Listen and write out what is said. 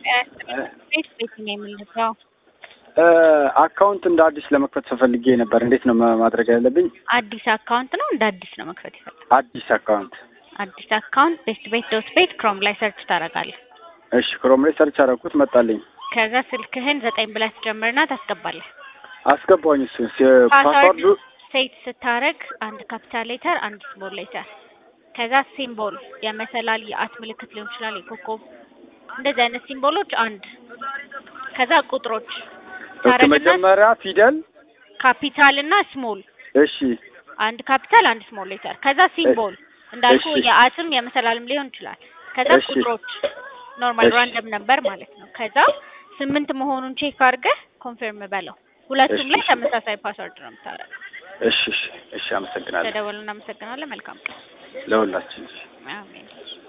ቤት ቤት ነው የምንለው። አካውንት እንደ አዲስ ለመክፈት ተፈልጌ ነበር። እንዴት ነው ማ- ማድረግ ያለብኝ? አዲስ አካውንት ነው እንደ አዲስ ነው መክፈት ይፈልጋል። አዲስ አካውንት። አዲስ አካውንት ቤስት ቤት ዶት ቤት ክሮም ላይ ሰርች ታደርጋለህ። እሺ ክሮም ላይ ሰርች አደረኩት መጣልኝ። ከዛ ስልክህን ዘጠኝ ብለህ ትጀምርና ታስገባለህ። አስገባኝ እሱ ፓስወርድ ፓስዋርዱ ሴት ስታረግ አንድ ካፒታል ሌተር አንድ ስሞል ሌተር ከዛ ሲምቦል የመሰላል የአት ምልክት ሊሆን ይችላል የኮከብ እንደዚህ አይነት ሲምቦሎች አንድ ከዛ ቁጥሮች ኦኬ፣ ታረግና መጀመሪያ ፊደል ካፒታል እና ስሞል እሺ አንድ ካፒታል አንድ ስሞል ሌተር ከዛ ሲምቦል እንዳልኩ እሺ። የአትም የመሰላልም ሊሆን ይችላል ከዛ እሺ። ቁጥሮች ኖርማል እሺ። ራንደም ነበር ማለት ነው ከዛ ስምንት መሆኑን ቼክ አድርገህ ኮንፊርም በለው ሁለቱም እሺ። ላይ ተመሳሳይ ፓስወርድ ነው የምታደርገው እሺ እሺ እሺ አመሰግናለሁ ተደወሉ እናመሰግናለን መልካም ቀን ለሁላችን አሜን